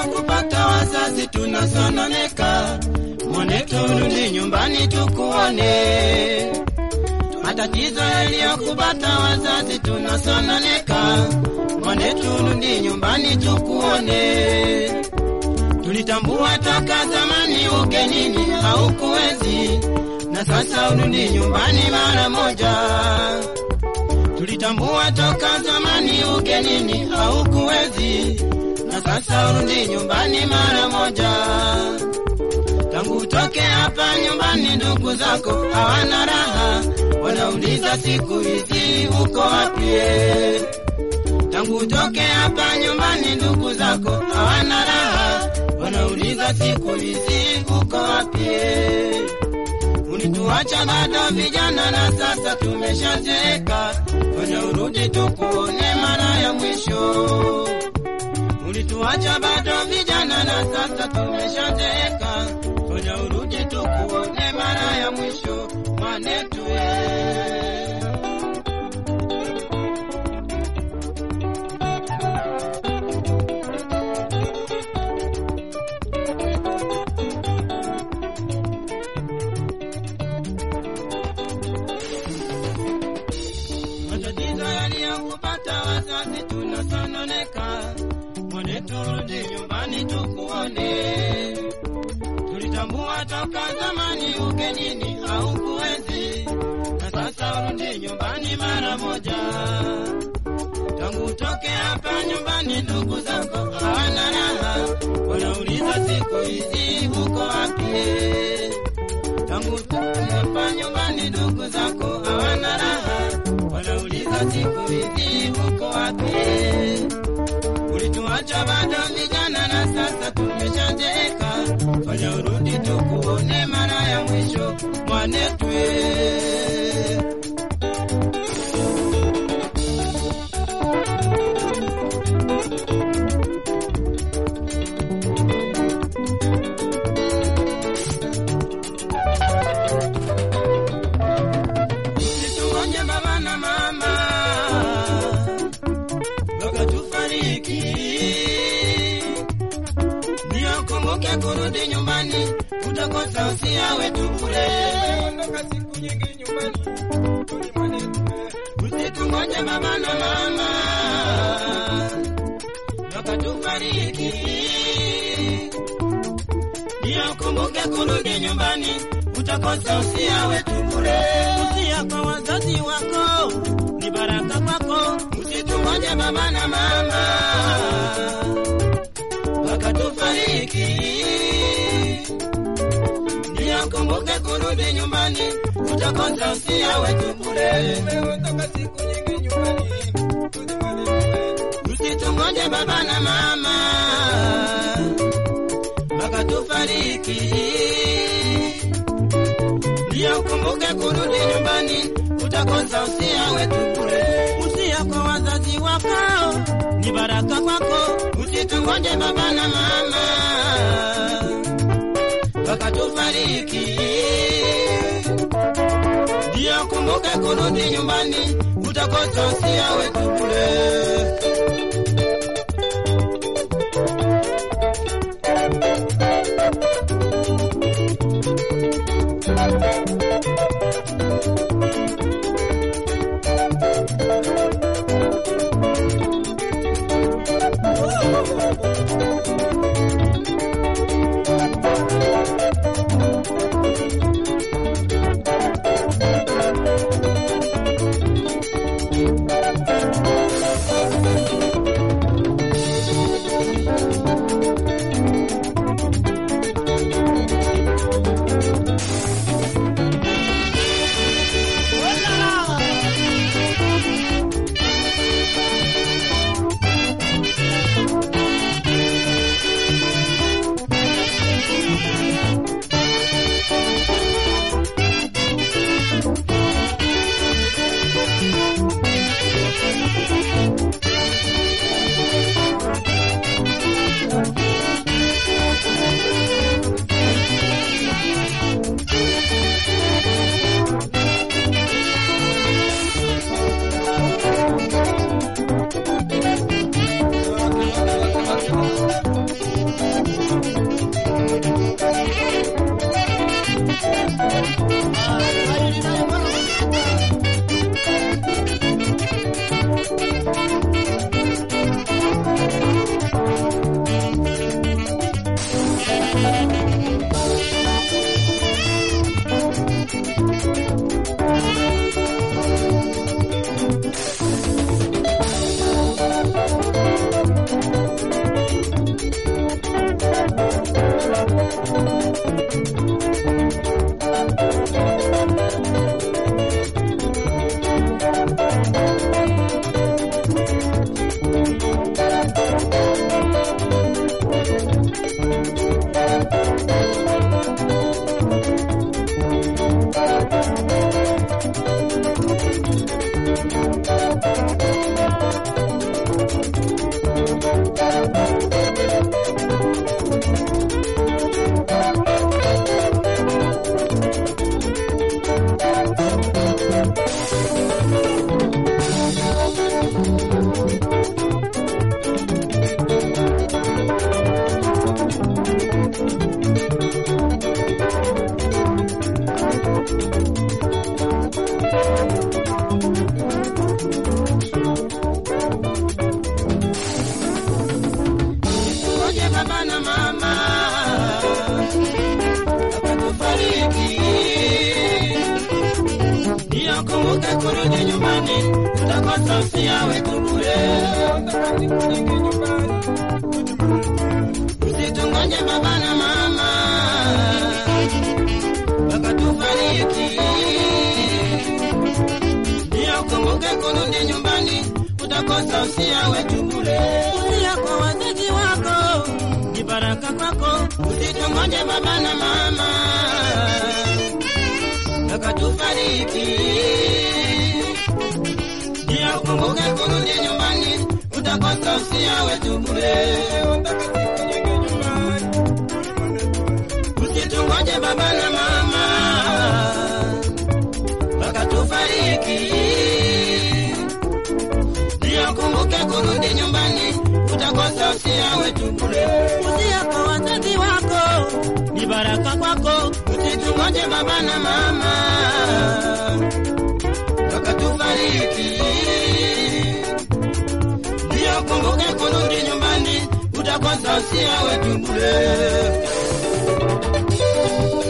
yaliyokupata wazazi tunasononeka, mwanetu rudi nyumbani tukuone. Matatizo yaliyokupata wazazi tunasononeka, mwanetu rudi nyumbani tukuone. Tulitambua toka zamani ugenini haukuwezi, na sasa urudi nyumbani mara moja. Tulitambua toka zamani ugenini haukuwezi, na sasa urudi nyumbani mara moja. Tangu utoke hapa nyumbani, ndugu zako hawana raha, wanauliza siku hizi uko wapi? Tangu utoke hapa nyumbani, ndugu zako hawana raha, wanauliza siku hizi uko wapi? Ulituacha bado vijana na sasa tumeshazeeka, fanya urudi tukuone mara ya mwisho. Ulituacha bado vijana na sasa tumeshazeeka, fanya urudi tukuone mara ya mwisho, mwanetu eh. matatizo yaliyokupata wazazi tunasononeka, mwanetu rudi nyumbani tukuone. Tulitambua toka zamani ugenini haukuwezi, na sasa urudi nyumbani mara moja. Tangu utoke hapa nyumbani, ndugu zako hawana raha, wanauliza siku hizi uko wapi? Tangu utoke hapa nyumbani, ndugu zako hawana raha, wanauliza siku hizi uko wapi? Ulituacha bado vijana na sasa tumeshazeeka, fanya urudi tukuone mara ya mwisho, mwanetu eh. Tuonye baba na mama mpaka tufariki, ndio kumbuke kurudi nyumbani, utakosa usia wetu bure. Ondoka siku nyingi nyumbani, rudi mwanetu eh. Usitungoje baba na mama mpaka tufariki, ndio kumbuke kurudi nyumbani, utakosa usia wetu bure. Usia kwa wazazi wako ni baraka kwako, usitungoje baba na mama mpaka tufariki, ndio kumbuke kurudi nyumbani, utakosa usia wetu bure. Umeondoka siku nyingi nyumbani, rudi mwanetu eh. Usitungoje baba na mama mpaka tufariki, ndio ukumbuke kurudi nyumbani, utakosa usia wetu bure. Usia kwa wazazi wako ni baraka kwako, usitungoje baba na mama mpaka tufariki, ndio ukumbuke kurudi nyumbani, utakosa usia wetu bure. baba na mama wakakufariki. Ndio kumbuke kurudi nyumbani, utakosa usia wetu bure. Nataka nikujenge nyumbani. Usitungoje baba na mama wakatufariki. Ndio kumbuke kurudi nyumbani, utakosa usia wetu bure. Usia kwa wazazi wako ni baraka kwako, usitungoje baba na mama wakatufariki. Ndio kumbuke kurudi nyumbani, utakosa usia wetu bure. Nataka nikujenge nyumbani. Usitungoje baba na mama wakatufariki. Ndio kumbuke kurudi nyumbani, utakosa usia wetu bure. Usia kwa wazazi wako ni baraka kwako, usitungoje baba na mama wakatufariki. Ndio kumbuke kurudi nyumbani, utakosa usia wetu bure.